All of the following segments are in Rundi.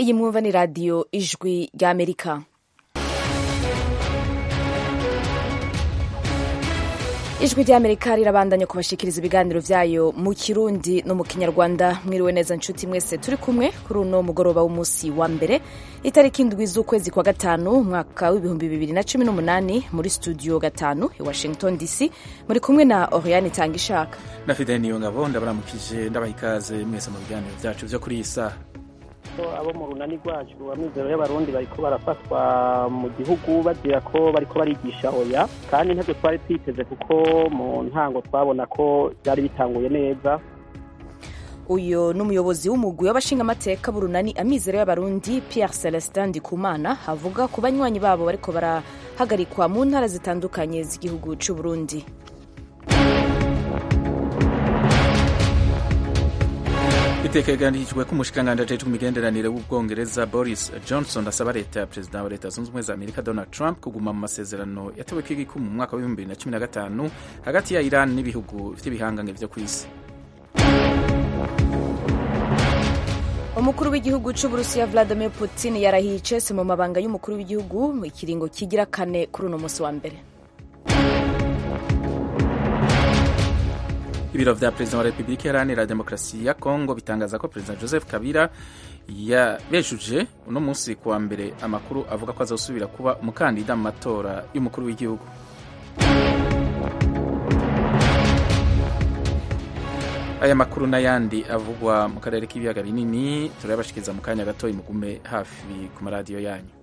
iyi mwumva ni radiyo ijwi ry'amerika ijwi ry'amerika rirabandanya kubashikiriza ibiganiro vyayo mu kirundi no mu kinyarwanda mwiriwe neza nshuti mwese turi kumwe kuri uno mugoroba w'umunsi wa mbere itariki indwi z'ukwezi kwa gatanu umwaka w'ibihumbi bibiri na cumi n'umunani muri studio gatanu i washington dc muri kumwe na oriane itanga ishaka na fidele niyo ngabo ndabaramukije ndabaha ikaze mwese mu biganiro vyacu vyo kuri iyi saha abo mu runani rwacu amizero y'abarundi bariko barafatwa mu gihugu bagira ko bariko barigisha oya kandi ntabwo twari twiteze kuko mu ntango twabona ko byari bitanguye neza uyu ni umuyobozi w'umugwi w'abashingamateka b'urunani amizero y'abarundi pierre celestin ndikumana avuga ku banywanyi babo bariko barahagarikwa mu ntara zitandukanye z'igihugu c'uburundi bitegekanijwe ko umushikiranganji ajejwe imigenderanire w'ubwongereza boris johnson asaba leta ya perezida wa leta zunze ubumwe za amerika donald trump kuguma mu masezerano yateweko igikumu mu mwaka w'ibihumbi bibiri na cumi na gatanu hagati ya iran n'ibihugu vy'ibihangange vyo kw'isi umukuru w'igihugu c'uburusiya vladimir putin yarahiye icese mu mabanga y'umukuru w'igihugu mu kiringo kigira kane kuri uno musi wa mbere ibiro vya perezida wa repubulika iharanira demokarasi ya kongo bitangaza ko perezida joseph kabila yabejuje uno munsi kuwa mbere amakuru avuga ko azosubira kuba umukandida mu matora y'umukuru w'igihugu aya makuru n'ayandi avugwa mu karere k'ibiyaga binini turayabashikiriza mu kanya gatoyi mugume hafi ku maradiyo yanyu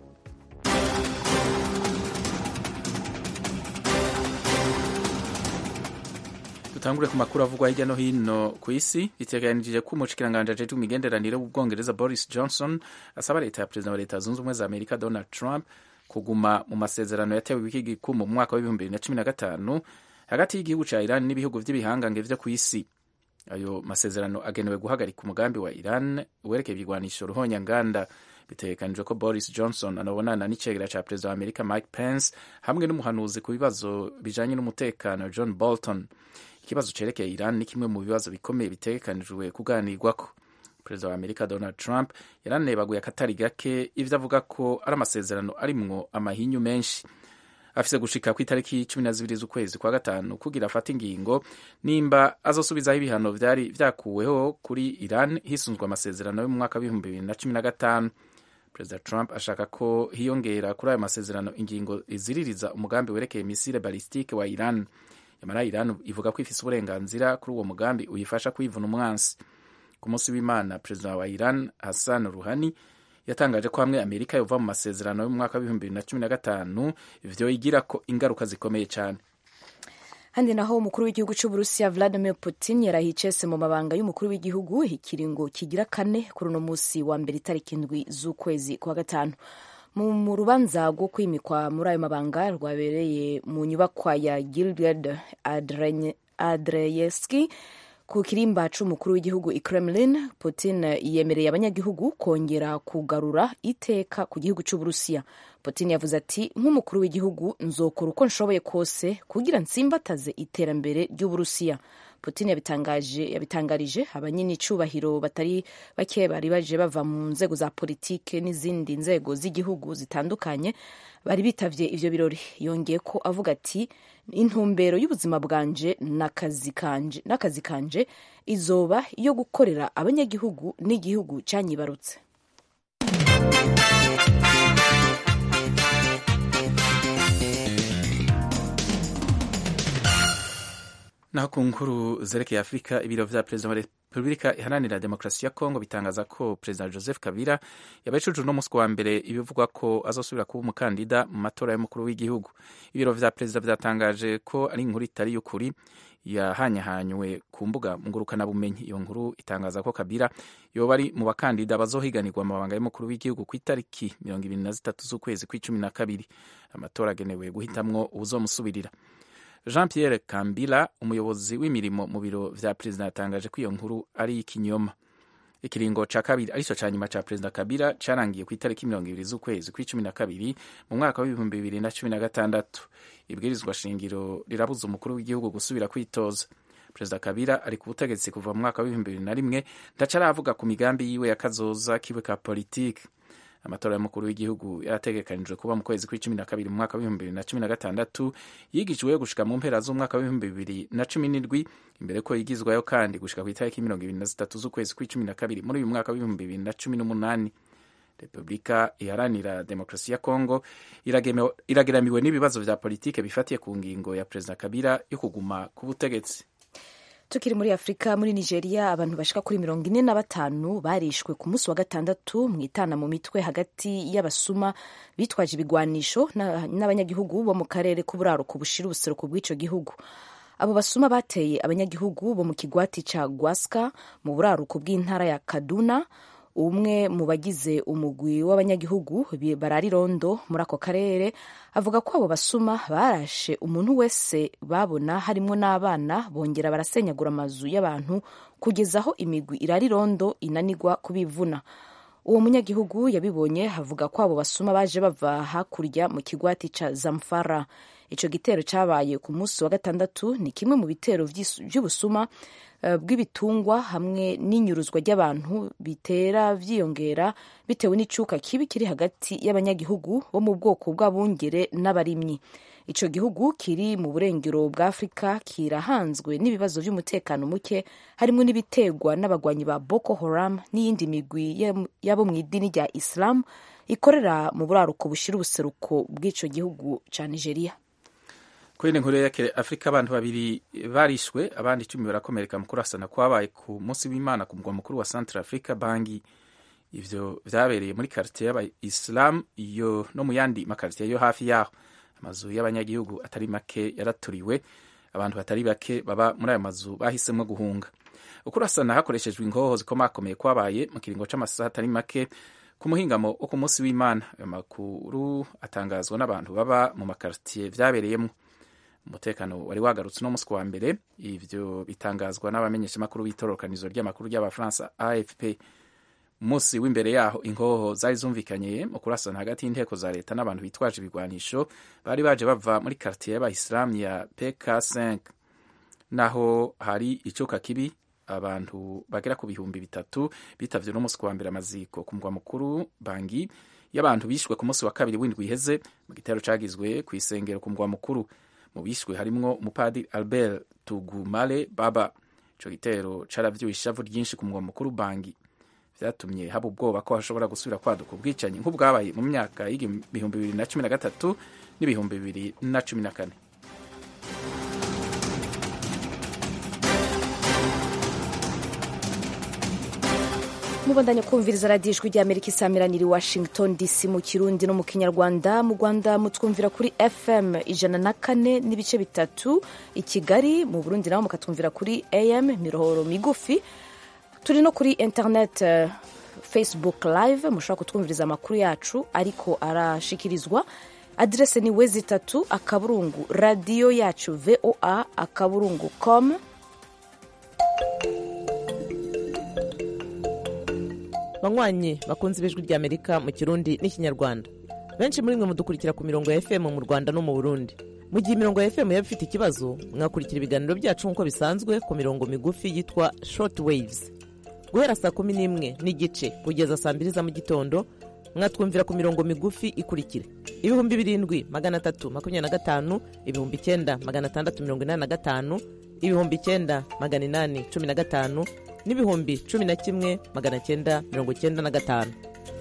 dutangure ku makuru avugwa hirya no hino ku isi biteganijije ko umushikiranganji ajejwe imigenderanire w'ubwongereza boris johnson asaba leta ya perezida wa leta zunze ubumwe za amerika donald trump kuguma mu masezerano yatewe w'ikigikumu mu mwaka w'ibihumbi bibiri na cumi na gatanu hagati y'igihugu ca iran n'ibihugu vy'ibihangange vyo kw'isi ayo masezerano agenewe guhagarika umugambi wa iran werekeye ibigwanisho ruhonyanganda bitegekanijwe ko boris johnson anabonana n'icegera ca perezida wa amerika mike pence hamwe n'umuhanuzi ku bibazo bijanye n'umutekano john bolton ikibazo cerekeye iran ni kimwe mu bibazo bikomeye bitegekanijwe kuganirwako perezida wa amerika donald trump yaranebaguye akatari gake ivyo avuga ko ari amasezerano arimwo amahinyu menshi afise gushika ku itariki cumi na zibiri z'ukwezi kwa gatanu kugira afate ingingo nimba azosubizaho ibihano vyari vyakuweho kuri iran hisunzwe amasezerano yo mu mwaka w'ibihumbi bibiri na cumi na gatanu perezida trump ashaka ko hiyongera kuri ayo masezerano ingingo iziririza umugambi werekeye misile balistike wa iran yamara iran ivuga ko ifise uburenganzira kuri uwo mugambi uyifasha kwivuna umwansi ku munsi w'imana perezida wa iran hassan ruhani yatangaje ko hamwe amerika yova mu masezerano yo mu mwaka w'ibihumbi bibiri na cumi na gatanu ivyo igirako ingaruka zikomeye cane handi naho umukuru w'igihugu c'uburusiya vladimir putin yarahiye icese mu mabanga y'umukuru w'igihugu ikiringo kigira kane kuri uno musi wa mbere itariki indwi z'ukwezi kwa gatanu mu rubanza rwo kwimikwa muri ayo mabanga rwabereye mu nyubakwa ya gilgad adreyeski ku kirimba c'umukuru w'igihugu i kremlin putin yemereye abanyagihugu kongera kugarura iteka ku gihugu c'uburusiya putin yavuze ati nk'umukuru w'igihugu nzokora uko nshoboye kose kugira nsimbataze iterambere ry'uburusiya putin yabitangaje yabitangarije abanyenicubahiro batari bake bari baje bava mu nzego za politike n'izindi nzego z'igihugu zitandukanye bari bitavye ivyo birori yongeye ko avuga ati intumbero y'ubuzima bwanje n'akazi kanje n'akazi kanje izoba iyo gukorera abanyagihugu n'igihugu canyibarutse naho ku nkuru zerekeye afurika ibiro vya perezida wa repubulika iharanira demokarasi ya kongo bitangaza ko perezida joseph kabila yabajije uno musi wa mbere ibivugwa ko azosubira kuba umukandida mu matora y'umukuru w'igihugu ibiro vya perezida vyatangaje ko ari inkuru itari y'ukuri yahanyahanywe ku mbuga ngurukanabumenyi iyo nkuru itangaza ko kabila yoba ari mu bakandida bazohiganirwa amabanga y'umukuru w'igihugu ku itariki mirongo ibiri na zitatu z'ukwezi kw'icumi na kabiri amatora agenewe guhitamwo uwuzomusubirira jean pierre kambila umuyobozi w'imirimo mu biro vya perezida yatangaje ko iyo nkuru ari ikinyoma ikiringo ca kabiri arico ca nyuma ca perezida kabila carangiye ku itariki mirongo ibiri z'ukwezi kw'icumi na kabiri mu mwaka w'ibihumbi bibiri na cumi na gatandatu ibwirizwa shingiro rirabuza umukuru w'igihugu gusubira kwitoza perezida kabila ari ku butegetsi kuva mu mwaka w'ibihumbi bibiri na rimwe ndaca aravuga ku migambi yiwe ya kazoza kiwe ka politiki amatora y'umukuru w'igihugu yarategekanijwe kuba mu kwezi kw'icumi na kabiri mu mwaka w'ibihumbi bibiri na cumi na gatandatu yigijweyo gushika mu mpera z'umwaka w'ibihumbi bibiri na cumi n'indwi imbere ko yigizwayo kandi gushika ku itariki mirongo ibiri na zitatu z'ukwezi kw'icumi na kabiri muri uyu mwaka w'ibihumbi bibiri na cumi n'umunani repubulika iharanira demokarasi ya kongo irageramiwe n'ibibazo vya politike bifatiye ku ngingo ya perezida kabila yo kuguma ku butegetsi tukiri muri afurika muri nigeria abantu bashika kuri mirongo ine na batanu barishwe ku munsi wa gatandatu mu itana mu mitwe hagati y'abasuma bitwaje ibigwanisho n'abanyagihugu bo mu karere k'uburaruko bushira ubuseruko bw'ico gihugu abo basuma bateye abanyagihugu bo mu kigwati ca gwaska mu buraruko bw'intara ya kaduna umwe mu bagize umugwi w'abanyagihugu barara irondo muri ako karere avuga ko abo basuma barashe umuntu wese babona harimwo n'abana bongera barasenyagura amazu y'abantu kugeza aho imigwi irara irondo inanigwa kubivuna uwo munyagihugu yabibonye avuga ko abo basuma baje bava hakurya mu kigwati ca zamfara ico gitero cabaye ku munsi wa gatandatu ni kimwe mu bitero vy'ubusuma bw'ibitungwa hamwe n'inyuruzwa ry'abantu bitera vyiyongera bitewe n'icuka kibi kiri hagati y'abanyagihugu bo mu bwoko bw'abungere n'abarimyi ico gihugu kiri mu burengero bwa afurika kirahanzwe n'ibibazo vy'umutekano muke harimwo n'ibiterwa n'abagwanyi ba boko haram n'iyindi migwi yabo mu idini rya islam ikorera mu buraruko bushira ubuseruko bw'ico gihugu ca nigeria kuri nkuru yerekeye afurika abantu babiri barishwe abandi icumi barakomereka mu kurasana kwabaye ku munsi w'imana ku mugwa mukuru wa centre africa bangi ivyo vyabereye muri karitiye y'abayisilamu iyo no mu yandi makaritiye yo hafi yaho amazu y'abanyagihugu atari make yaraturiwe abantu batari bake baba muri ayo mazu bahisemwo guhunga ukurasana hakoreshejwe ingoho zikomakomeye kwabaye mu kiringo c'amasaha atari make ku muhingamo wo ku munsi w'imana ayo makuru atangazwa n'abantu baba mu makaritiye vyabereyemwo umutekano wari wagarutse uno munsi wa mbere ivyo bitangazwa n'abamenyeshamakuru b'itororokanizo ry'amakuru ry'abafaransa afp umunsi w'imbere yaho inkoho zari zumvikanye mu kurasana hagati y'inteko za leta n'abantu bitwaje ibigwanisho bari baje bava muri kartiye y'abayisilamu ya pk5 naho hari icuka kibi abantu bagera ku bihumbi bitatu bitavye uno munsi wa mbere amaziko ku mugwa mukuru bangi y'abantu bishwe ku munsi wa kabiri w'indwi iheze mu gitero cagizwe kw'isengero ku mugwa mukuru mu bishwe harimwo umupadiri albert tugumale baba ico gitero caravyuye ishavu ryinshi ku mugwa mukuru bangi vyatumye haba ubwoba ko hashobora gusubira kwaduka ubwicanyi nk'ubwabaye mu myaka y'ibihumbi bibiri na cumi na gatatu n'ibihumbi bibiri na cumi na kane mubandanya kumviriza radiyo ijwi rya amerika isamiraniye i washington dc mu kirundi no mu kinyarwanda mu rwanda mutwumvira kuri fm ijana na kane n'ibice bitatu i kigali mu burundi naho mukatwumvira kuri am mirohoro migufi turi no kuri internet uh, facebook live mushobora kutwumviriza amakuru yacu ariko arashikirizwa aderese ni wezi itatu akaburungu radiyo yacu voa akaburungu com banywanyi bakunze ibijwi rya amerika mu kirundi n'ikinyarwanda benshi muri mwe mudukurikira ku mirongo ya fm mu rwanda no mu burundi mu gihe imirongo ya fm yaba ifite ikibazo mwakurikira ibiganiro byacu nk'uko bisanzwe ku mirongo migufi yitwa short waves guhera saa kumi n'imwe n'igice kugeza saa mbiri za mu gitondo mwatwumvira ku mirongo migufi ikurikira ibihumbi birindwi magana atatu makumyabiri na gatanu ibihumbi icyenda magana atandatu mirongo inani na gatanu ibihumbi icyenda magana inani cumi na gatanu n'ibihumbi cumi na kimwe magana cyenda mirongo cyenda na gatanu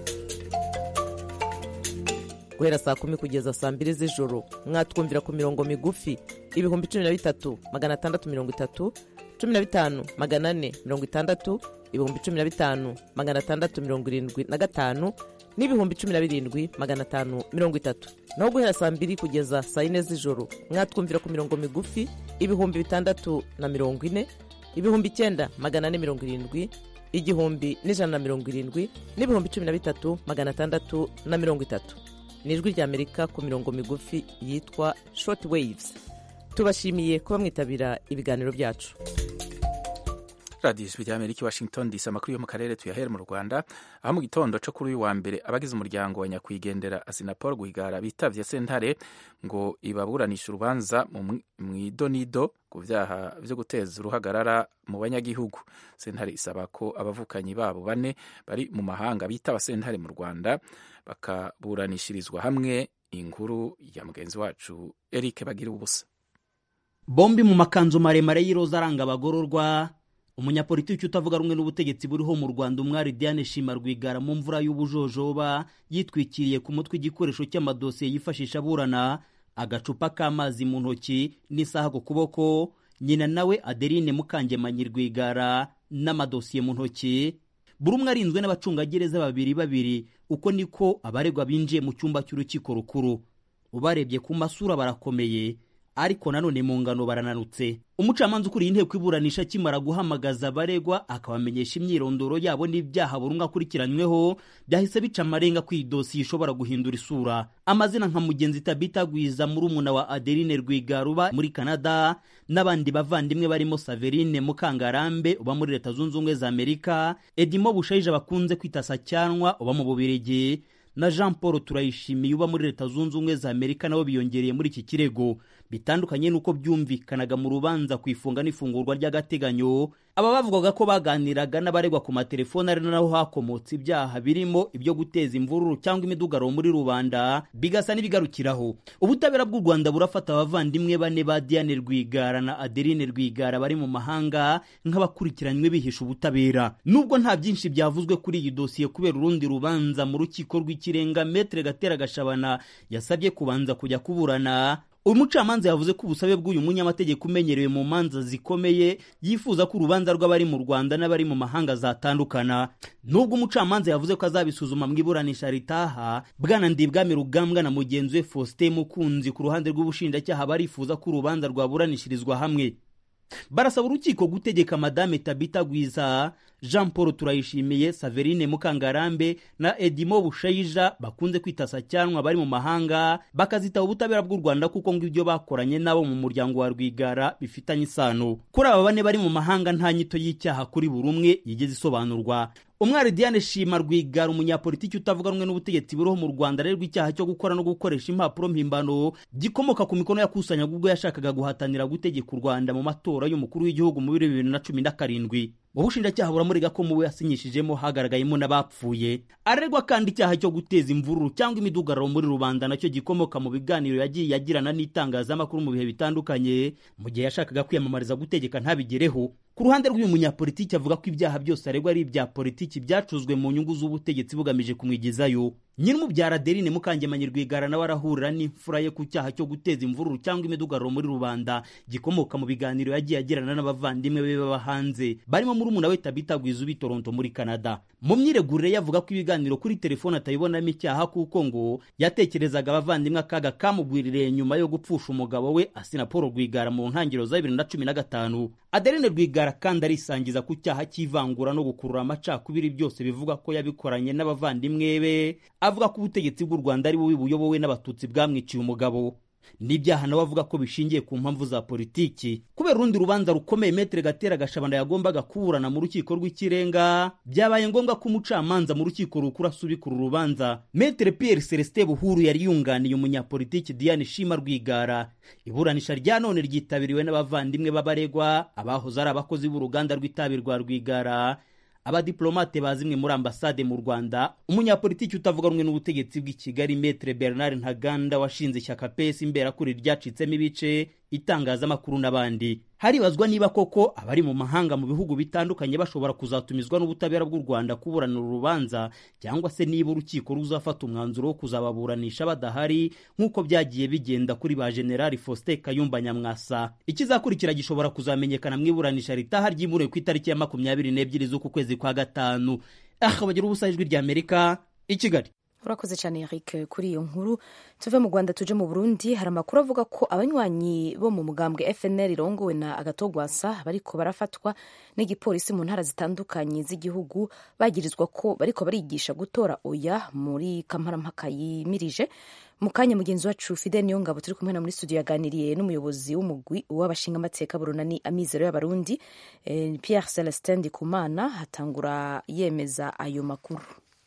guhera saa kumi kugeza saa mbiri z'ijoro mwatwumvira ku mirongo migufi ibihumbi cumi na bitatu magana atandatu mirongo itatu cumi na bitanu magana ane mirongo itandatu ibihumbi cumi na bitanu magana atandatu mirongo irindwi na gatanu n'ibihumbi cumi na birindwi magana atanu mirongo itatu naho guhera saa mbiri kugeza saa yine z'ijoro mwatwumvira ku mirongo migufi ibihumbi bitandatu na mirongo ine ibihumbi icyenda magana ane mirongo irindwi igihumbi n'ijana na mirongo irindwi n'ibihumbi cumi na bitatu magana atandatu na mirongo itatu ni ijwi rya amerika ku mirongo migufi yitwa short waves tubashimiye kuba mwitabira ibiganiro byacu radiyo ijwi rya amerika i washington dc amakuru yo mu karere tuyahere mu rwanda aho mu gitondo cyo kuri uyu wa mbere abagize umuryango wa nyakwigendera asinapol guhigara bitavye sentare ngo ibaburanisha urubanza mu idonido ku vyaha vyo guteza uruhagarara mu banyagihugu sentare isaba ko abavukanyi babo bane bari mu mahanga bitaba sentare mu rwanda bakaburanishirizwa hamwe inkuru ya mugenzi wacu eric bagira ubusa bombi mu makanzu maremare y'iroza aranga abagororwa umunyapolitiki utavuga rumwe n'ubutegetsi buriho mu rwanda umwari diane shima rwigara mu mvura y'ubujojoba yitwikiriye ku mutwe igikoresho cy'amadosiye yifashisha aburana agacupa k'amazi mu ntoki n'isaha ku kuboko nyina nawe adeline mukangemanyi rwigara n'amadosiye mu ntoki buri umwe arinzwe n'abacungagereza babiri babiri uko niko abaregwa binjiye mu cyumba cy'urukiko rukuru ubarebye ku masura barakomeye ariko nanone mu ngano barananutse umucamanza ukuriye inteko iburanisha akimara guhamagaza abaregwa akabamenyesha imyirondoro yabo n'ibyaha buri umwe akurikiranyweho byahise bica amarenga ko iyi dosiye ishobora guhindura isura amazina nka mugenzi tabita gwiza murumuna wa adeline rwigara uba muri canada n'abandi bavandimwe barimo saverine mukangarambe uba muri leta zunze ubumwe za amerika edimo bushayija bakunze kwita sacyanwa uba mu bubirigi na jean paul turayishimiye uba muri leta zunze ubumwe za amerika nabo biyongereye muri iki kirego bitandukanye n'uko byumvikanaga mu rubanza ku ifunga n'ifungurwa ry'agateganyo aba bavugaga ko baganiraga n'abaregwa ku matelefoni ari naho hakomotse ibyaha birimo ibyo guteza imvururu cyangwa imidugaro muri rubanda bigasa n'ibigarukiraho ubutabera bw'u rwanda burafata abavandimwe bane ba diane rwigara na adeline rwigara bari mu mahanga nk'abakurikiranywe bihisha ubutabera nubwo nta byinshi byavuzwe kuri iyi dosiye kubera urundi rubanza mu rukiko rw'ikirenga metere gatera gashabana yasabye kubanza kujya kuburana umucamanza yavuze ko ubusabe bw'uyu munyamategeko umenyerewe mu manza zikomeye yifuza ko urubanza rw'abari mu rwanda n'abari mu mahanga zatandukana nubwo umucamanza yavuze ko azabisuzuma mu iburanisha ritaha bwana ndibwami rugambwa na mugenzi we faustin mukunzi ku ruhande rw'ubushinjacyaha barifuza ko urubanza rwaburanishirizwa hamwe barasaba urukiko gutegeka madame tabita gwiza jean paul turayishimiye saverine mukangarambe na edimo bushayija bakunze kwita sacyanwa bari mu mahanga bakazitaba ubutabera bw'u rwanda kuko ngo ibyo bakoranye nabo mu muryango wa rwigara bifitanye isano kuri aba bane bari mu mahanga nta nyito y'icyaha kuri buri umwe yigeze isobanurwa umwari diane shima rwigara umunyapolitiki utavuga rumwe n'ubutegetsi buriho mu rwanda arerwa icyaha cyo gukora no gukoresha impapuro mpimbano gikomoka ku mikono yakusanyaga ubwo yashakaga guhatanira gutegeka u rwanda mu matora y'umukuru w'igihugu mu bibiri bibiri na cumi na karindwi mu bushinjacyaha buramurega ko mu we yasinyishijemo hagaragayemo n'abapfuye arerwa kandi icyaha cyo guteza imvururu cyangwa imidugararo muri rubanda nacyo gikomoka mu biganiro yagiye yagirana n'itangazamakuru mu bihe bitandukanye mu gihe yashakaga kwiyamamariza gutegeka ntabigereho ku ruhande rw'uyu munyapolitiki avuga ko ibyaha byose aregwa ari ibya politiki byacuzwe mu nyungu z'ubutegetsi bugamije kumwigizayo nyir'umubyara adeline mukangemanyi rwigara nawe arahurira n'imfura ye ku cyaha cyo guteza imvururu cyangwa imidugararo muri rubanda gikomoka mu biganiro yagiye agirana n'abavandimwe be baba hanze barimo murumuna we tabita gwiza ubi toronto muri canada mu myiregurire yavuga ko ibiganiro kuri telefone atabibonamo icyaha kuko ngo yatekerezaga abavandimwe akaga kamugwiririye nyuma yo gupfusha umugabo we asina paul rwigara mu ntangiriro za bibiri na cumi na gatanu adeline rwigara kandi arisangiza ku cyaha cy'ivangura no gukurura amacakubiri byose bivuga ko yabikoranye n'abavandimwe be avuga ko ubutegetsi bw'u rwanda ari bubi buyobowe n'abatutsi bwamwiciye umugabo n'ibyaha nawe avuga ko bishingiye ku mpamvu za politiki kubera urundi rubanza rukomeye metere gatera gashabana yagombaga kuburana mu rukiko rw'ikirenga byabaye ngombwa ko umucamanza mu rukiko rukuru asubikura urubanza metere pierre celestin buhuru yari yunganiye umunyapolitiki diane shima rwigara iburanisha rya none ryitabiriwe n'abavandimwe b'abaregwa abahoze ari abakozi b'uruganda rw'itabi rwa rwigara abadiplomate ba zimwe muri ambasade mu rwanda umunyapolitiki utavuga rumwe n'ubutegetsi bw'i kigali metre bernard ntaganda washinze ishyaka pesi imberakuri ryacitsemo ibice itangazamakuru n'abandi haribazwa niba koko abari mu mahanga mu bihugu bitandukanye bashobora kuzatumizwa n'ubutabera bw'u rwanda kuburanira urubanza cyangwa se niba urukiko ruzafata umwanzuro wo kuzababuranisha badahari nk'uko byagiye bigenda kuri ba generali faustin kayumba nyamwasa ikizakurikira gishobora kuzamenyekana mu iburanisha ritaha ryimuriwe ku itariki ya makumyabiri n'ebyiri z'uku kwezi kwa gatanu aha bagira ubusa ijwi ry'amerika i kigali urakoze cyane Eric kuri iyo nkuru tuve mu rwanda tuje mu burundi hari amakuru avuga ko abanywanyi bo mu mugambwe fnl irongowe na agatogwasa bariko barafatwa n'igipolisi mu ntara zitandukanye z'igihugu bagirizwa ko bariko barigisha gutora oya muri kamarampaka yimirije mu kanya mugenzi wacu fide niyo ngabo turi kumwe na muri studio yaganiriye n'umuyobozi w'umugwi w'abashingamateka burunani amizero y'abarundi eh, pierre celestin ndikumana hatangura yemeza ayo makuru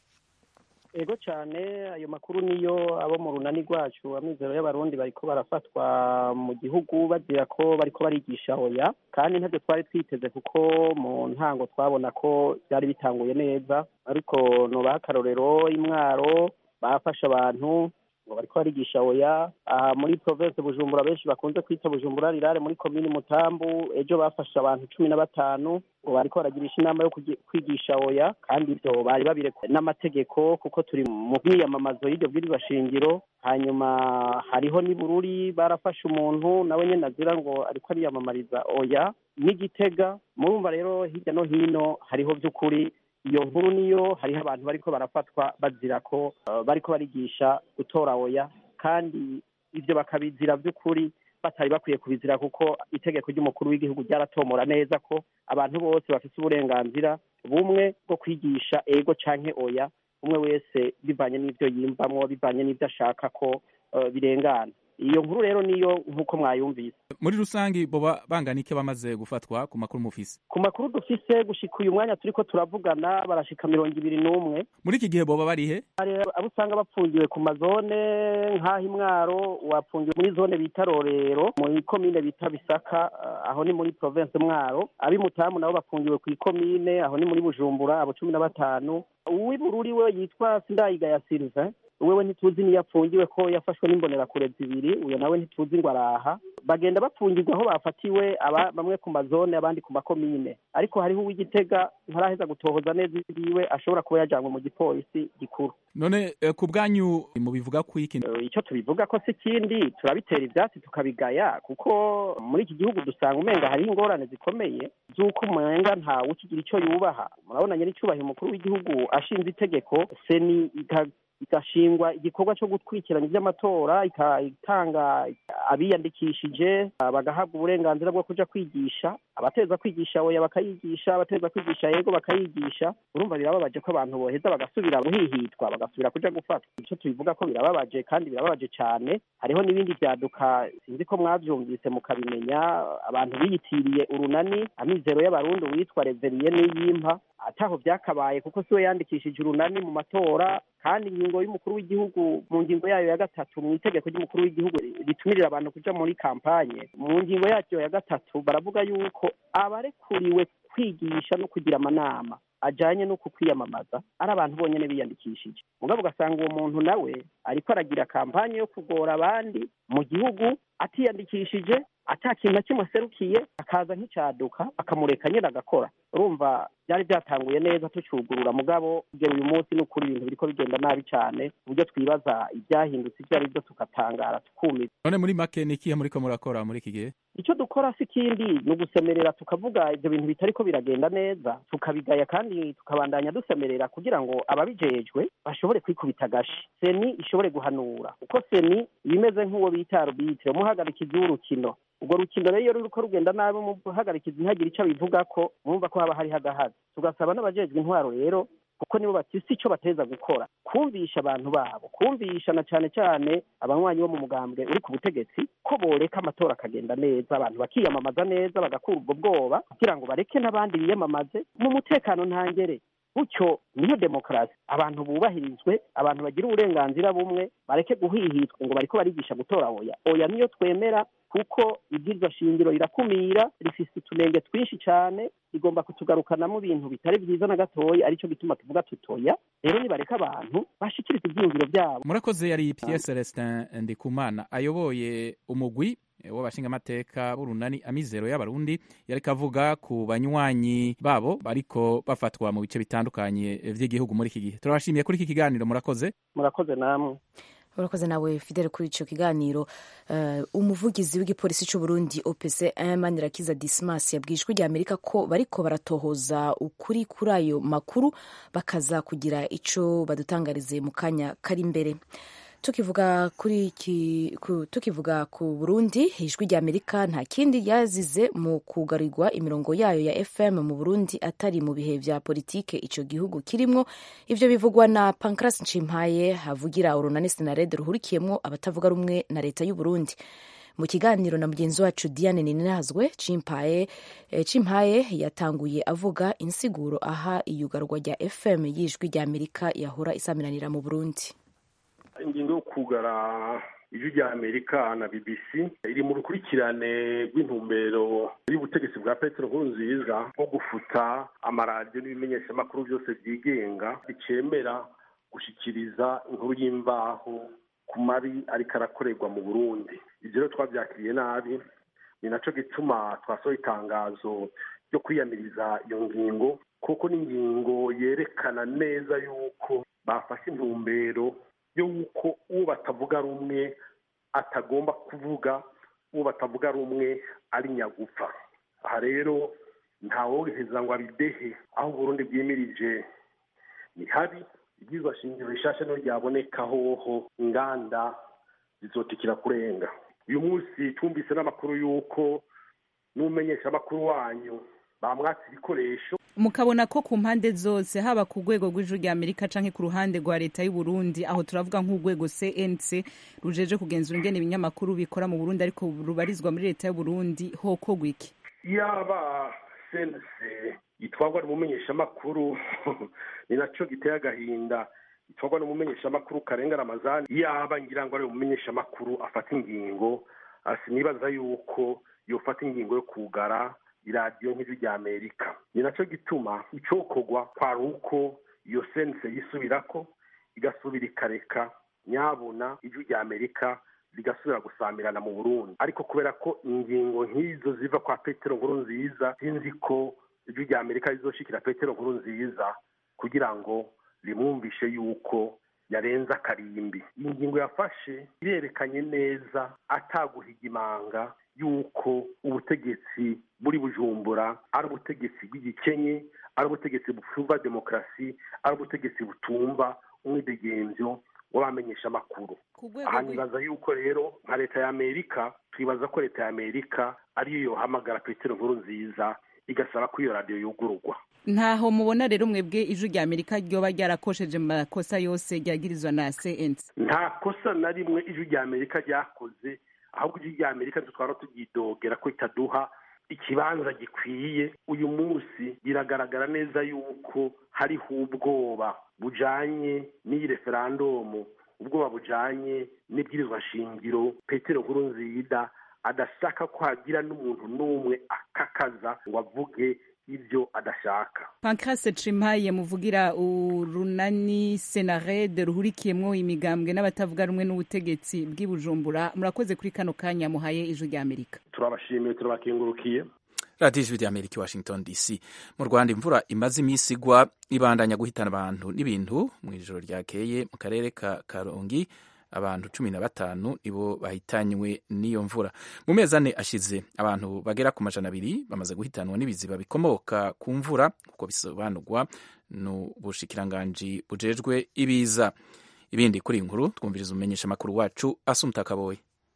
ego cyane ayo makuru niyo abo mu runani rwacu amizero y'abarundi bariko barafatwa mu gihugu bagira ko bariko barigisha oya kandi ntabyo twari twiteze kuko mu ntango twabona ko byari bitanguye neza ariko nubaha akarorero imwaro bafashe abantu ngo bariko barigisha oya aha muri province bujumbura benshi bakunze kwita bujumbura rirare muri komini mutambu ejo bafashe abantu cumi na batanu ngo bariko baragirisha inama yo kugi- kwigisha oya kandi ibyo bari babirekuwe n'amategeko kuko turi mu bwiyamamazo y'iryo bwirizwa shingiro hanyuma hariho n'i bururi barafashe umuntu nawe nyene azira ngo ariko ariyamamariza oya n'igitega murumva rero hirya no hino hariho by'ukuri iyo nkuru niyo hariho abantu bariko barafatwa bazira ko uh, bariko barigisha gutora oya kandi ivyo bakabizira by'ukuri batari bakwiye kubizira kuko itegeko ry'umukuru w'igihugu ryaratomora neza ko abantu bose bafite uburenganzira bumwe bwo kwigisha ego canke oya umwe wese bivanye n'ivyo yiyumvamwo bivanye n'ivyo ashaka ko uh, birengana iyo nkuru rero niyo nk'uko mwayumvise muri rusange boba bangana iki bamaze gufatwa ku makuru mufise ku makuru dufise gushika uyu mwanya turiko turavugana barashika mirongo ibiri n'umwe muri iki gihe boba barihe hari abo usanga bapfungiwe ku mazone nk'aho imwaro wapfungiwe muri zone bita rorero mu komine bita bisaka eh, aho ni muri province mwaro ab'imutamu nabo bafungiwe ku ikomine aho ni muri bujumbura abo cumi na batanu uw'ibururi we yitwa sindayigaya sylvain wewe ntituzi niyo apfungiwe ko yafashwe n'imbonerakure zibiri uyo nawe ntituzi ngo araha bagenda bapfungirwa aho bafatiwe aba bamwe ku mazone abandi ku makomine ariko hariho uw'igitega ntaraheza gutohoza neza ibiwe ashobora kuba yajanywe mu gipolisi gikuru none eh, ku bwanyu mubivuga ku iki Eh, icyo tubivuga ko si ikindi turabitera ibyatsi tukabigaya kuko muri iki gihugu dusanga umenga hariho ingorane zikomeye z'uko umenga ntawe ukigira icyo yubaha murabona nyir'icyubahiro umukuru w'igihugu ashinze itegeko seni ika- igashingwa igikorwa cyo gukurikirana iby'amatora ika- itanga abiyandikishije ah, bagahabwa uburenganzira bwo kuja kwigisha abateza kwigisha oya bakayigisha abateza kwigisha yego bakayigisha urumva birababaje ko abantu boheza bagasubira guhihitwa bagasubira kuja gufatwa icyo tubivuga ko birababaje kandi birababaje cyane hariho n'ibindi byaduka sinzi ko mwavyumvise mukabimenya abantu biyitiriye urunani amizero y'abarundi witwa reveriye n'iyimpa ataho byakabaye kuko siwe yandikishije urunani mu matora kandi ingingo y'umukuru w'igihugu mu ngingo yayo ya gatatu mu itegeko ry'umukuru w'igihugu ritumirira abantu kuja muri kampanye mu ngingo yaryo ya gatatu baravuga yuko abarekuriwe kwigisha no kugira amanama ajanye no kukwiyamamaza ari abantu bonyene biyandikishije mugabo ugasanga uwo muntu nawe ariko aragira kampanye yo kugora abandi mu gihugu atiyandikishije ata kintu na kimwe aserukiye akaza nk'icaduka akamureka nyine agakora urumva byari byatanguye neza tucugurura mugabo kugera uyu munsi ni ukuri ibintu biriko bigenda nabi cyane ku buryo twibaza ibyahindutse ibyo ari byo tukatangara tukumira none muri make ni ikihe muriko murakora muri iki gihe icyo dukora si ikindi ni ugusemerera tukavuga ibyo bintu bitariko biragenda neza tukabigaya kandi tukabandanya dusemerera kugira ngo ababijejwe bashobore kwikubita agashi seni ishobore guhanura kuko seni ibimeze nk'uwo bita arubitire umuhagarikizi w'urukino urwo rukino rero iyo ruriko rugenda nabi umuhagarikizi ntihagire icyo abivuga ko mwumva ko haba hariho agahazi tugasaba n'abajejwe intwaro rero kuko nibo bafise icyo bateza gukora kumvisha abantu babo kumvisha na cyane cyane abanywanyi bo mu mugambwe uri ku butegetsi ko boreka amatora akagenda neza abantu bakiyamamaza neza bagakura ubwo bwoba kugira ngo bareke n'abandi biyamamaze mu mutekano ntangere gutyo niyo demokarasi abantu bubahirizwe abantu bagira uburenganzira bumwe bareke guhihitwa ngo bariko barigisha gutora oya oya niyo twemera kuko ibwirizwa shingiro rirakumira rifise utunenge twinshi cyane rigomba kutugarukanamo ibintu bitari byiza na gatoya aricyo gituma tuvuga tutoya rero nibareka abantu bashikiriza ibyiyumviro byabo murakoze yari pierre celestin ndikumana ayoboye umugwi w'abashingamateka b'urunani amizero y'abarundi yariko avuga ku banywanyi babo bariko bafatwa mu bice bitandukanye vy'igihugu muri iki gihe turabashimiye kuri iki kiganiro murakoze murakoze namwe urakoze nawe fidele kuri icyo kiganiro uh, umuvugizi w'igipolisi cy'u Burundi OPC Manirakiza Dismas yabwiye ijwi rya Amerika ko bariko baratohoza ukuri kuri ayo makuru bakaza kugira ico badutangarize mu kanya kari imbere tukivuga kuri iki ku, tukivuga ku Burundi ijwi rya Amerika nta kindi yazize mu kugarirwa imirongo yayo ya FM mu Burundi atari mu bihe vya politike ico gihugu kirimwo ivyo bivugwa na Pancras Ncimpaye havugira urunani Senarede ruhurikiyemwo abatavuga rumwe na leta y'u Burundi mu kiganiro na mugenzi wacu Diane Ninazwe Cimpaye eh, Cimpaye yatanguye avuga insiguro aha iyugarwa rya FM y'ijwi rya Amerika yahora isaminanira mu Burundi ingingo yo kugara ijwi rya amerika na bbc iri mu rukurikirane rw'intumbero y'ubutegetsi bwa petero nkurunziza nko gufuta amaradiyo n'ibimenyeshamakuru byose byigenga bicemera gushyikiriza inkuru y'imvaho ku mabi ariko arakorerwa mu burundi ibyo rero twabyakiriye nabi ni nacyo gituma twasohoye itangazo ryo kwiyamiriza iyo ngingo kuko ni ingingo yerekana neza yuko bafashe intumbero y'uko uwo batavuga rumwe atagomba kuvuga uwo batavuga rumwe ari nyagupfa aha rero ntawoheza ngo abidehe aho uburundi bwimirije ni habi ibyizwa shingiro rishasha niho ryaboneka hoho inganda zizotikira kurenga uyu munsi twumvise n'amakuru y'uko n'umenyesha amakuru wanyu bamwatse ibikoresho mukabona ko ku mpande zose haba ku rwego rw'ijuru rya amerika canke ku ruhande rwa leta y'u Burundi aho turavuga nk'urwego cnc rujeje kugenzura ingene ibinyamakuru bikora mu burundi ariko rubarizwa muri leta y'u Burundi hokorwa iki yaba sense itwarwa n'umumenyeshamakuru ni naco giteye agahinda itwarwa n'umumenyeshamakuru karenga ramazani yaba ngira ngo ari umumenyeshamakuru afata ingingo sinibaza yuko yofata ingingo yo kugara iradiyo nk'ijwi rya amerika ni nacyo gituma icokorwa kwari uko iyo sense yisubirako igasubira ikareka nyabuna ijwi rya amerika rigasubira gusamirana mu burundi ariko kubera ko ingingo nk'izo ziva kwa petero nkuru nziza sinzi ko ijwi rya amerika rizoshikira petero nkuru nziza kugira ngo rimwumvishe yuko yarenze akarimbi iyi ngingo yafashe irerekanye neza ataguhiga imanga yuko ubutegetsi buri bujumbura ari ubutegetsi bw'igikenye ari ubutegetsi butumva demokarasi ari ubutegetsi butumva umwidegemvyo w'abamenyesha amakuru aha nibaza yuko rero nka leta ya amerika twibaza ko leta ya amerika ariyo yohamagara petero nkuru nziza igasaba ko iyo radiyo yugururwa ntaho mubona rero mwebwe ijwi rya amerika ryoba ryarakosheje mu makosa yose ryagirizwa na cnc nta kosa na rimwe ijwi rya amerika ryakoze ahubwo ijwi rya amerika dutwara turyidogera ko itaduha ikibanza gikwiye uyu munsi biragaragara neza yuko hariho ubwoba bujanye n'iyi referandumu ubwoba bujanye n'ibwirizwa shingiro petero nkuru nziza adashaka ko hagira n'umuntu n'umwe akakaza ngo avuge ibyo adashaka pancrase cimaye muvugira urunani senarede ruhurikiyemwo imigambwe n'abatavuga rumwe n'ubutegetsi bw'i bujumbura murakoze kuri kano kanya muhaye ijwi rya amerika turabashimiye turabakengurukiye radiyo ijwi rya amerika washington dc mu rwanda imvura imaze iminsi igwa ibandanya guhitana abantu n'ibintu mu ijoro ryakeye mu karere ka karongi abantu cumi na batanu nibo bahitanywe n'iyo mvura mu mezi ane ashize abantu bagera ku majana abiri bamaze guhitanwa n'ibiziba bikomoka ku mvura kuko bisobanurwa n'ubushikiranganji bujejwe ibiza ibindi kuri iyi nkuru twumviriza umumenyesha amakuru wacu asumta kaboye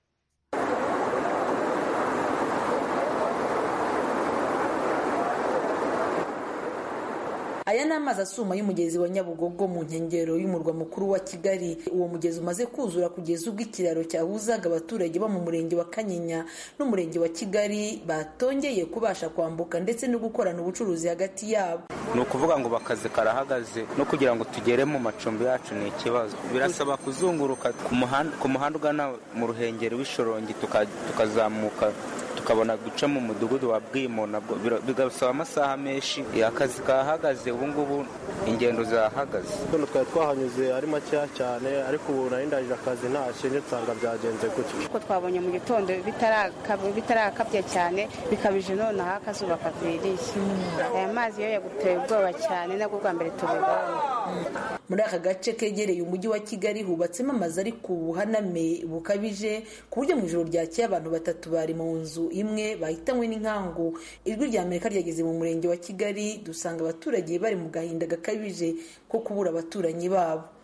aya ni amazi asuma y'umugezi wa nyabugogo mu nkengero y'umurwa mukuru wa kigali uwo mugezi umaze kuzura kugeza ubwo ikiraro cyahuzaga abaturage bo mu murenge wa kanyinya n'umurenge wa kigali batongeye kubasha kwambuka ndetse no gukorana ubucuruzi hagati yabo ni ukuvuga ngo akazi karahagaze no kugira ngo tugere mu macumbi yacu ni ikibazo birasaba kuzunguruka ku muhanda ugana mu ruhengeri w'ishorongi tukazamuka tukabona guca mu mudugudu wa bwimo nabwo bigasaba amasaha menshi akazi kahagaze ubu ngubu ingendo zahagaze hano twari twahanyuze ari makeya cyane ariko ubu nari ndangije akazi ntashye nsanga byagenze gutyo kuko twabonye mu gitondo bitarakabye cyane bikabije noneho akazuba kaviriye aya mazi yo yaguteye ubwoba cyane nabwo bwa mbere tubibonye muri aka gace kegereye umujyi wa kigali hubatsemo amazu ari ku buhaname bukabije ku buryo mu ijoro ryakeye abantu batatu bari mu nzu imwe bahitanywe n'inkangu ijwi rya amerika ryageze mu murenge wa kigali dusanga abaturage bari mu gahinda gakabije ko kubura abaturanyi babo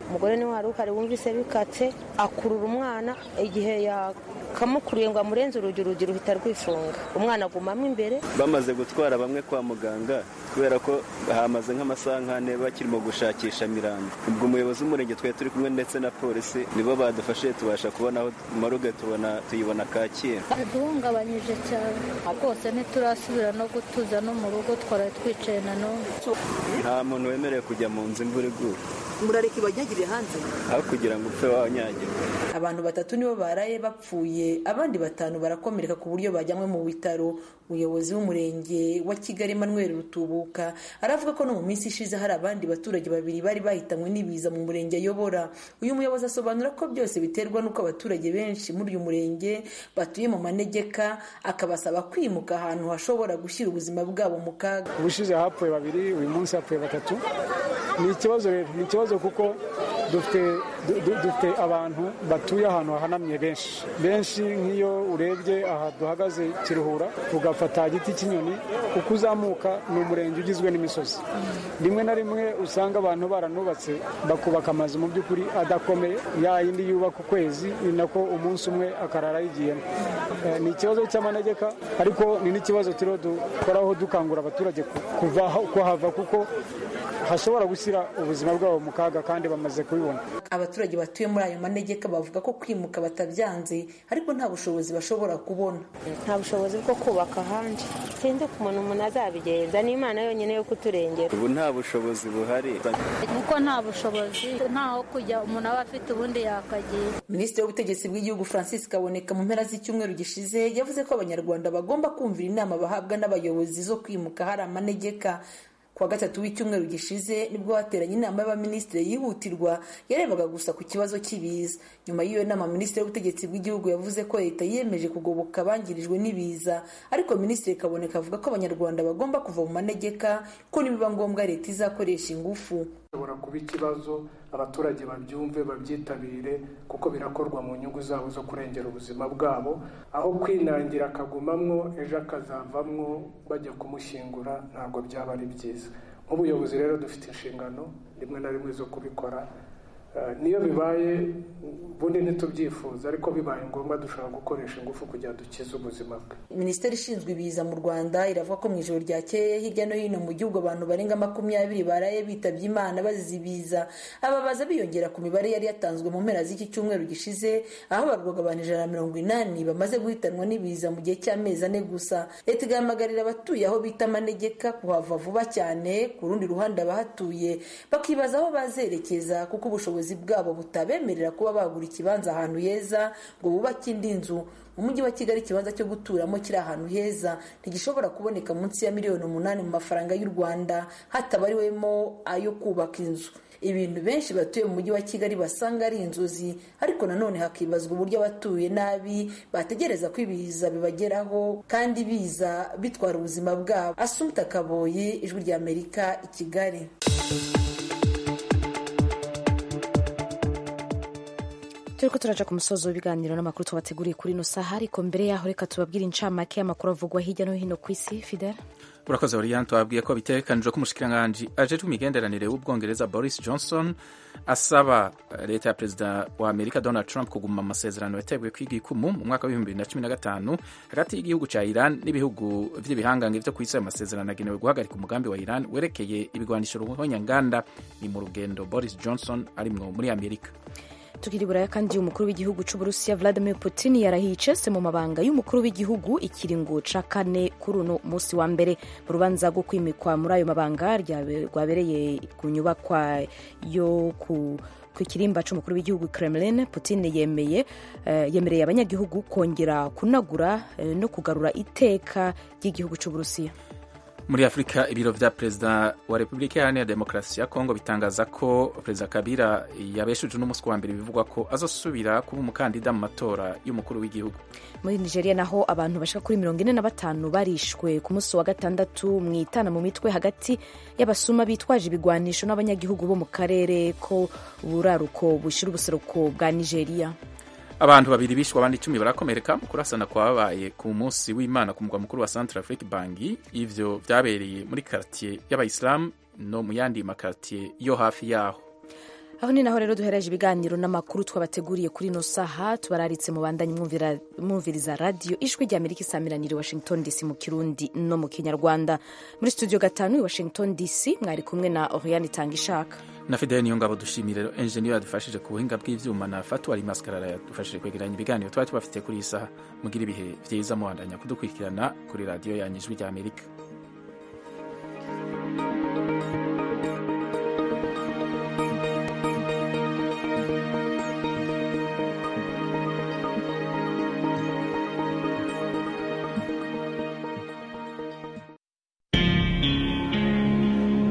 umugore niwe wari uhari wumvise bikatse akurura umwana igihe yakamukuriye ngo amurenze urugi urugi ruhita rwifunga umwana agumamo imbere bamaze gutwara bamwe kwa muganga kubera ko hamaze nk'amasaha nk'ane bakirimo gushakisha mirambo ubwo umuyobozi w'umurenge twari turi kumwe ndetse na polisi nibo badufashije tubasha kubona aho maruge tubona tuyibona kacyiru aduhungabanyije cyane rwose ntiturasubira no gutuza no mu rugo twaraye twicaye na none nta muntu wemerewe kujya mu nzu imvura iguye murareka ibanyagire hanze aho kugira ngo upfe wanyagirwa abantu batatu nibo baraye bapfuye abandi batanu barakomereka ku buryo bajyanywe mu bitaro umuyobozi w'umurenge wa kigali emmanuel rutubuka aravuga ko no mu minsi ishize hari abandi baturage babiri bari bahitanywe n'ibiza mu murenge ayobora uyu muyobozi asobanura ko byose biterwa n'uko abaturage benshi muri uyu murenge batuye mu manegeka akabasaba kwimuka ahantu hashobora gushyira ubuzima bwabo mu kaga ubushize hapfuye babiri uyu munsi hapfuye batatu ni ikibazo rero ni ikibazo kuko dufite dufite abantu batuye ahantu hahanamye benshi benshi nk'iyo urebye aha duhagaze kiruhura ugafata igiti cy'inyoni uko uzamuka ni umurenge ugizwe n'imisozi rimwe na rimwe usanga abantu baranubatse bakubaka amazu mu by'ukuri adakomeye ya yindi yubaka ukwezi ni nako umunsi umwe akarara yigiyemo ni ikibazo cy'amanegeka ariko ni n'ikibazo turiho dukoraho dukangura abaturage kuhava kuko hashobora gushyira ubuzima bwabo mu kaga kandi bamaze kubibona abaturage batuye muri ayo manegeka bavuga ko kwimuka batabyanze ariko nta bushobozi bashobora kubona nta bushobozi bwo kubaka ahandi sinzi ukuntu umuntu azabigenza n'imana yonyine yo kuturengera ubu nta bushobozi buhari kuko nta bushobozi ntaho kujya umuntu aba afite ubundi yakagira minisitiri w'ubutegetsi bw'igihugu francis kaboneka mu mpera z'icyumweru gishize yavuze ko abanyarwanda bagomba kumvira inama bahabwa n'abayobozi zo kwimuka hari amanegeka kuwa gatatu w'icyumweru gishize nibwo hateranye inama y'abaminisitiri yihutirwa yarebaga gusa ku kibazo cy'ibiza nyuma y'iyo nama minisitiri w'ubutegetsi bw'igihugu yavuze ko leta yiyemeje kugoboka abangirijwe n'ibiza ariko minisitiri kaboneka avuga ko abanyarwanda bagomba kuva mu manegeka ko nibiba ngombwa leta izakoresha ingufu bishobora kuba ikibazo abaturage babyumve babyitabire kuko birakorwa mu nyungu zabo zo kurengera ubuzima bwabo aho kwinangira akagumamwo ejo akazavamwo bajya kumushyingura ntabwo byaba ari byiza nk'ubuyobozi rero dufite inshingano rimwe na rimwe zo kubikora niyo bibaye ubundi ntitubyifuza ariko bibaye ngombwa dushobora gukoresha ingufu kugira dukize ubuzima bwe minisiteri ishinzwe ibiza mu rwanda iravuga ko mu ijoro ryakeye hirya no hino mu gihugu abantu barenga makumyabiri baraye bitabye imana bazize ibiza ababaza biyongera ku mibare yari yatanzwe mu mpera z'iki cyumweru gishize aho barwaga abantu ijana na mirongo inani bamaze guhitanwa n'ibiza mu gihe cy'amezi ane gusa leta igahamagarira abatuye aho bita amanegeka kuhava vuba cyane ku rundi ruhande abahatuye bakibaza aho bazerekeza kuko ubushobozi bwabo butabemerera kuba bagura ikibanza ahantu heza ngo bubake indi nzu mu mujyi wa kigali ikibanza cyo guturamo kiri ahantu heza ntigishobora kuboneka munsi ya miliyoni umunani mu mafaranga y'u rwanda hatabariwemo ayo kubaka inzu ibintu benshi batuye mu mujyi wa kigali basanga ari inzozi ariko nanone hakibazwa uburyo abatuye nabi bategereza ko ibiza bibageraho kandi biza bitwara ubuzima bwabo asumta kaboyi ijwi ry'amerika i kigali turiko turaja ku musozo w'ibiganiro n'amakuru twabateguriye kuri ino saha ariko mbere yaho reka tubabwire incamake y'amakuru avugwa hirya no hino ku isi fidel urakoze oriane tubabwiye ko bitegekanijwe ko umushikiranganji ajejwe imigenderanire w'ubwongereza boris johnson asaba leta ya perezida wa amerika donald trump kuguma amasezerano yateguye kwiga ikumu mu mwaka w'ibihumbi bibiri na cumi na gatanu hagati y'igihugu cya iran n'ibihugu vy'ibihangange vyo ku isi ayo masezerano agenewe guhagarika umugambi wa iran werekeye ibigwanisho ruhonyanganda ni mu rugendo boris johnson arimwo muri amerika tukiri buraya kandi umukuru w'igihugu c'uburusiya vladimir putin yarahiye icese mu mabanga y'umukuru w'igihugu ikiringo ca kane kuri uno musi wa mbere mu rubanza rwo kwimikwa muri ayo mabanga rwabereye ku nyubakwa yo ku ku kirimba c'umukuru w'igihugu Kremlin Putin yemeye uh, yemereye abanyagihugu kongera kunagura uh, no kugarura iteka ry'igihugu c'uburusiya muri afurika ibiro vya perezida wa repubulika iharanira demokarasi ya kongo bitangaza ko perezida kabila yabeshuje n'umunsi wa mbere bivugwa ko azosubira kuba umukandida mu matora y'umukuru w'igihugu muri nigeria naho abantu bashika kuri mirongo ine na batanu barishwe ku munsi wa gatandatu mu itana mu mitwe hagati y'abasuma bitwaje ibigwanisho n'abanyagihugu bo mu karere ko buraruko bushira ubuseruko bwa nigeria abantu babiri bishwe abandi icumi barakomereka mu kurasana kwabaye ku munsi w'imana ku mugwa mukuru wa centre afrique bangi ivyo vyabereye muri kartier y'abayisilamu no mu yandi makartier yo hafi yaho aho ni naho rero duhereje ibiganiro n'amakuru twabateguriye kuri ino saha tubararitse mu bandanye mwumviriza radiyo ijwi rya amerika isamiranire washington dc mu kirundi no mu kinyarwanda muri studio gatanu i washington dc mwari kumwe na oriane itanga ishaka na fidele niyo ngabo dushimire rero enjeniyeri yadufashije ku buhinga bw'ivyuma na fatuwari maskarara yadufashije kwegeranya ibiganiro twari tubafite kuri iyi saha mugira ibihe vyiza muhandanya kudukurikirana kuri radiyo yanyu ijwi rya amerika